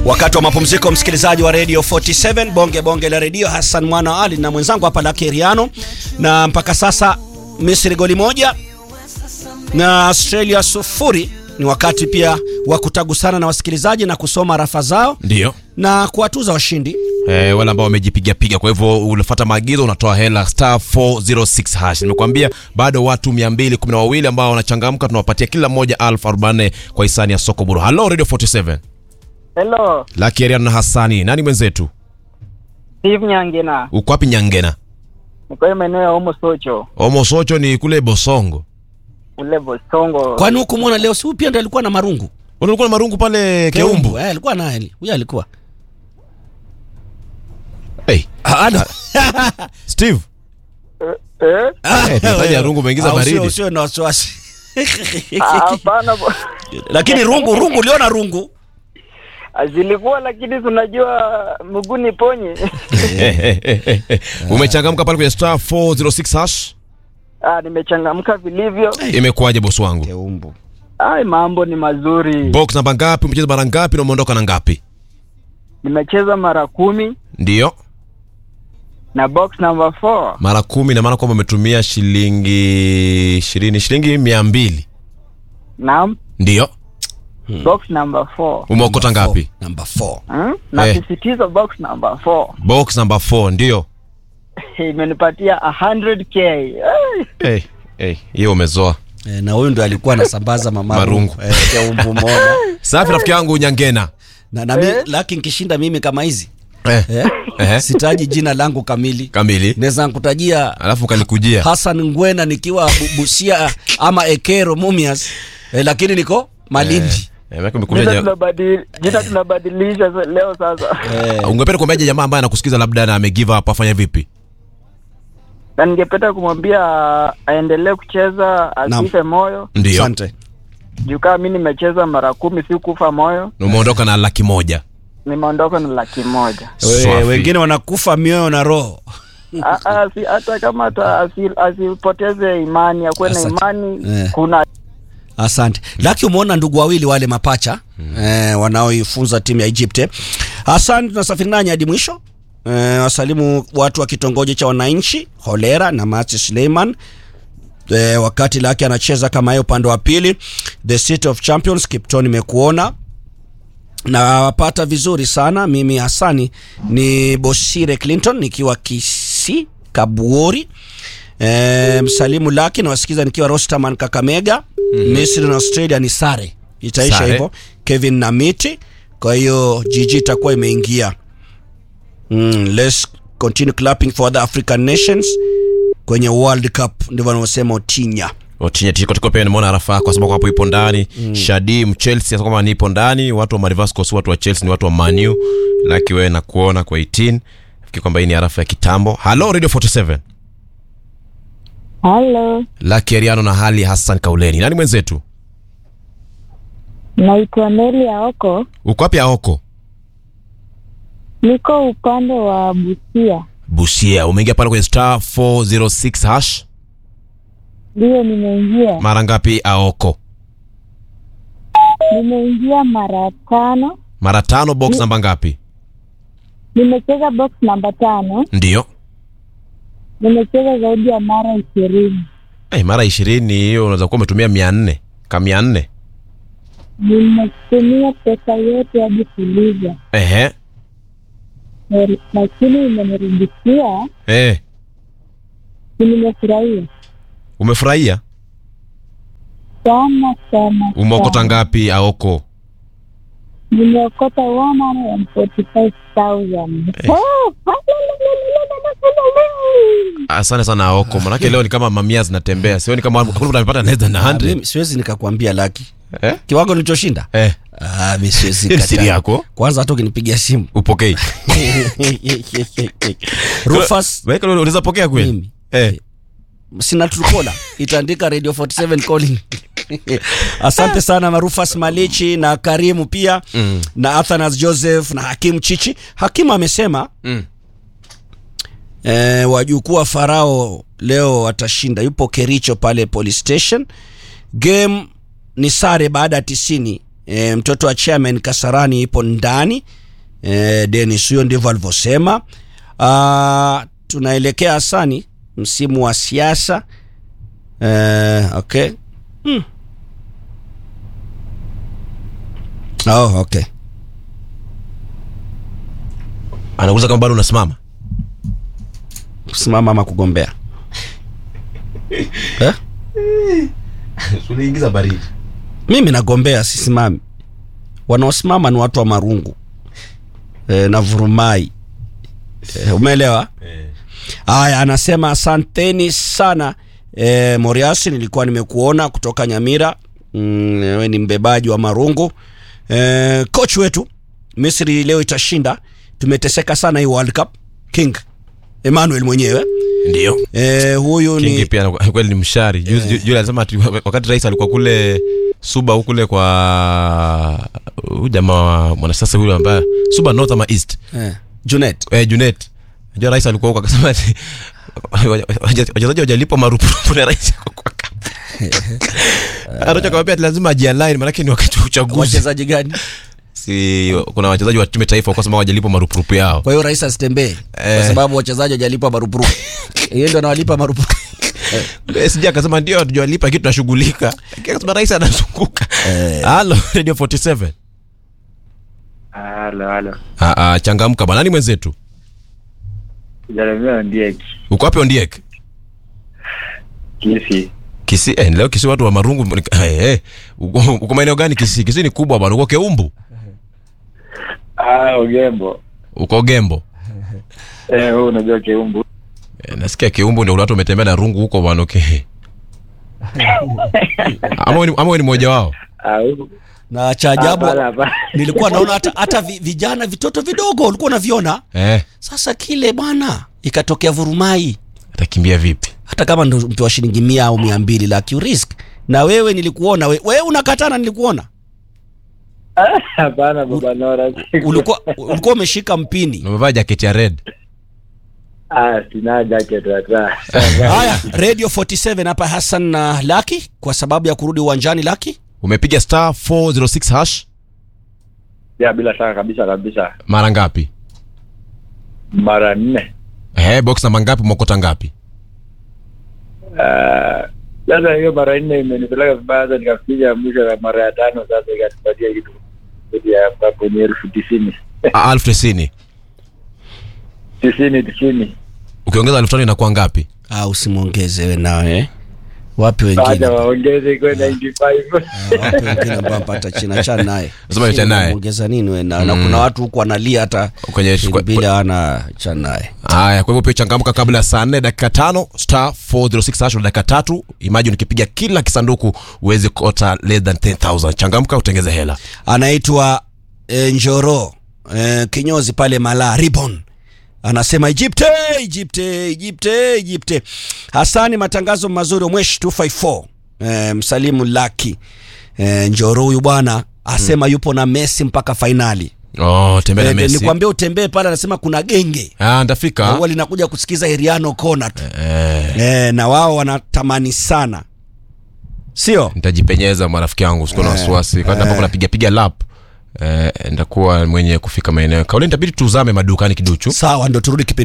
Wakati wa mapumziko, msikilizaji wa Radio 47 bonge bonge la redio, Hassan Mwana wa Ali na mwenzangu hapa Lucky Riano, na mpaka sasa Misri goli moja na Australia sufuri. Ni wakati pia wa kutagusana na wasikilizaji na kusoma rafa zao Ndio. na kuwatuza washindi. Eh, wale ambao wamejipiga piga. Kwa hivyo unafuata maagizo, unatoa hela star 406 hash. Nimekuambia bado watu 212 ambao wanachangamka, tunawapatia kila mmoja elfu arobaini kwa hisani ya soko buru. Hello Radio 47. Hello, Lucky Ariana na Hassani. Nani mwenzetu? Steve Nyangina. Uko wapi Nyangena? Niko hii maeneo ya Omo Socho, Omo Socho ni kule Bosongo. ule Bosongo. Kwani huku mwona leo si huyu pia ndo alikuwa na marungu Ulikuwa na marungu pale Keumbu. Eh, alikuwa naye huyo alikuwa Hey, Ah, ano. Steve. Eh? Eh, tunataja rungu umeingiza Ah, usio- baridi. Usiwe na wasiwasi. Ah, Hapana, bo- Lakini rungu rungu uliona rungu zilikuwa lakini tunajua mguu ni ponye. Eh, eh, eh, eh, eh. Umechangamka pale kwenye star 406 hash. Ah, nimechangamka vilivyo. Imekuwaje bosi wangu? Keumbu. Ai, mambo ni mazuri. Box namba ngapi? Umecheza mara ngapi na umeondoka na ngapi? Nimecheza mara kumi Ndio. na box number 4 Mara kumi na maana kwamba umetumia shilingi ishirini, shilingi mia mbili. na Ndio. box number 4 Umeokota ngapi? Number 4. hmm? Eh. Nasisitiza box number 4 Box number 4 ndio. imenipatia 100k. Ai, Eh, eh, hiyo umezoa. Eh, na huyu ndo alikuwa anasambaza mama Marungu. Eh, Keumbu moja. Safi rafiki yangu Nyangena. Na, na mi, laki nkishinda mimi kama hizi Eh. eh? Eh. sitaji jina langu kamili Kamili. naweza nkutajia Alafu kanikujia. Hassan Ngwena nikiwa Bu- Busia ama Ekero Mumias eh, lakini niko Malindi Eh, maana umekuja Jina ja- tunabadili- jina tunabadilisha sa- leo sasa. eh, Ungependa kuambiaje jamaa ambaye anakusikiza labda na amegive up afanye vipi? na ningependa kumwambia aendelee kucheza asife moyo Ndio. asante juu kama mi nimecheza mara kumi si kufa moyo Na Umeondoka na laki moja. nimeondoka na laki moja We- Swafi. wengine wanakufa mioyo na roho Ah, ah, si- hata kama ata- asi- asipoteze imani akuwe na Asante. imani Eh. kuna Asante. Laki, umeona ndugu wawili wale mapacha eh, wanaoifunza timu ya Egypt. eh. Hassan, tunasafiri nanyi hadi mwisho eh, wasalimu watu wa kitongoji cha wananchi Holera na Mati Suleiman eh, wakati Laki anacheza kama yeye upande wa pili. The City of Champions, Kipton imekuona na wapata vizuri sana. Mimi Hasani ni Bosire Clinton nikiwa Kisi Kabuori. E, msalimu Laki nawasikiza nikiwa Rosterman Kakamega. Misri na Australia ni sare, itaisha Sare. hivyo. Kevin na miti, kwa hiyo jiji itakuwa imeingia. Mm, let's continue clapping for other African nations kwenye World Cup, ndivyo wanavyosema Otinya. Otinya tiko tiko pia nimeona rafa kwa sababu hapo ipo ndani. Shadim Chelsea sasa kama nipo ndani, watu wa Marivascos, watu wa Chelsea ni watu wa Manu. Laki wewe na kuona kwa 18. Fikiri kwamba hii ni arafa ya kitambo. Hello Radio 47. Halo, Laki Ariano na Hali Hassan Kauleni. Nani mwenzetu? naitwa Neli Aoko, Uko wapi Aoko? niko upande wa Busia. Busia. Umeingia pale kwenye star 406 hash. Ndiyo, nimeingia Mara ngapi Aoko? nimeingia mara tano. Mara tano box namba ngapi? Nimecheza box namba tano, Ndio. nimecheza zaidi ya mara ishirini. Eh, mara 20 hiyo unaweza kuwa umetumia 400. Kama 400. Nimetumia pesa yote hadi kuliza, Ehe. Eh, lakini imenirudishia, Eh, nimefurahia umefurahia? sana sana. Umeokota sana. ngapi Aoko? Nimeokota 145,000. Eh. Oh, Asante sana Aoko. Manake leo ni kama mamia zinatembea. Sioni kama hakuna mtu amepata less than Ah, 100. mimi siwezi nikakwambia Laki Eh? kiwango nilichoshinda. Eh, Ah, mimi siwezi Siri kataa. yako? Kwanza hata ukinipigia simu upokei. Rufus Wewe kama unaweza pokea kweli? Mimi. Eh. sina trukola itaandika radio 47 calling asante sana marufas malichi na karimu pia Mm. na athanas joseph na hakimu chichi hakimu amesema Mm. eh, wajukuu wa farao leo watashinda yupo kericho pale police station game ni sare baada ya tisini e, mtoto wa chairman kasarani ipo ndani e, Dennis huyo ndivyo alivyosema. Ah, tunaelekea Hasani, msimu wa siasa e, okay. Hmm. Oh, okay. Anauliza kama bado unasimama. Kusimama ama kugombea eh? Uliingiza baridi. Mimi nagombea, sisimami. Wanaosimama ni watu wa marungu e, na vurumai e, umeelewa? Haya, anasema asanteni sana e, Moriasi, nilikuwa nimekuona kutoka Nyamira. Mm, wewe ni mbebaji wa marungu e, coach wetu Misri leo itashinda. Tumeteseka sana hii World Cup. King Emmanuel mwenyewe Ndio. e, huyu Kingi ni pia kweli ni mshari. Juzi ju- Yule alisema ati wakati rais alikuwa kule Suba huku kule kwa huyu jamaa wa mwanasiasa huyu ambaye Suba North ama East. eh, Junet Eh, Junet. Unajua rais alikuwa huko akasema ati wachezaji wajalipwa marupurupu na rais ako kwa kambi. Anacho kawapia ati lazima ajialign maanake ni wakati wa uchaguzi. wachezaji gani? Si kuna wachezaji wa timu ya taifa wakasema wajalipwa marupurupu yao. Kwa hiyo rais asitembee kwa Eh. sababu wachezaji hajalipwa marupurupu. Yeye ndo anawalipa marupurupu. SJ akasema ndio hatujawalipa lakini tunashughulika. Lakini Akasema rais anazunguka. Halo Radio 47. Halo, halo. Ah ah changamka bwana. Nani mwenzetu? Jeremia ndiye Uko wapi Ondiek? kisi. Kisi eh, leo Kisi watu wa marungu eh, eh. Uko uko maeneo gani Kisi? Kisi ni kubwa bwana. Uko Keumbu? Ah, Ugembo. Uko Gembo? Eh, wewe unajua Keumbu. Eh, nasikia Keumbu ndio watu wametembea na rungu huko bwana. Okay. ama wewe ni- ama wewe ni mmoja wao? Ah, huku. Na cha ajabu Hapana, hapana. nilikuwa naona hata, hata vi- vijana vitoto vidogo ulikuwa unaviona. Eh, Sasa kile bwana ikatokea vurumai, atakimbia vipi? hata kama ndo mpewa shilingi mia au mia mbili like you risk. Na wewe nilikuona, we- wewe unakatana, nilikuona Hapana baba Nora. ulikuwa ulikuwa umeshika mpini. Na umevaa jaketi ya red. Ah, sina jacket hata. Haya, Radio 47 hapa Hassan na Laki, kwa sababu ya kurudi uwanjani Laki. Umepiga star 406 hash Ya bila shaka kabisa kabisa. mara ngapi? Mara nne. Eh, box namba ngapi umokota ngapi? Ah, Sasa hiyo mara nne imenipeleka vibaya, sasa nikafikia mwisho ya mara ya tano, sasa ikanipatia kitu zaidi ya hapa kwenye elfu tisini Ah, elfu tisini. tisini tisini. Ukiongeza elfu tano inakuwa ngapi? Ah, usimwongeze wewe nawe eh? Wapi wengine? Baada waongeze kwa 95 Ah, wapi wengine ambao mpata china cha naye. Lazima cha naye. Ongeza nini wewe na, na kuna watu huko wanalia hata Kwenye- shilingi mbili hawana cha naye. Haya, kwa hivyo pia changamka kabla ya saa nne dakika tano star 406 hash na dakika tatu. Imagine ukipiga kila kisanduku uweze kuota less than 10000. Changamka utengeze hela. Anaitwa e, Njoro e, kinyozi pale Mala Ribbon anasema Egypte, Egypte, Egypte, Egypte. Hasani, matangazo mazuri Omwesh 254 e, msalimu Laki e, Njoro huyu bwana asema yupo na Messi mpaka fainali. Oh, tembea na E, Messi. nikwambia utembee pale, anasema kuna genge Ah, ndafika. huwa linakuja kusikiza Heriano Kona tu Eh, e, na wao wanatamani sana, sio nitajipenyeza marafiki yangu, sikuwa na wasiwasi. Kwa ambapo napiga piga lap eh, ndakuwa mwenye kufika maeneo. Kauli nitabidi tuzame madukani kiduchu. sawa? Ndo turudi kipindi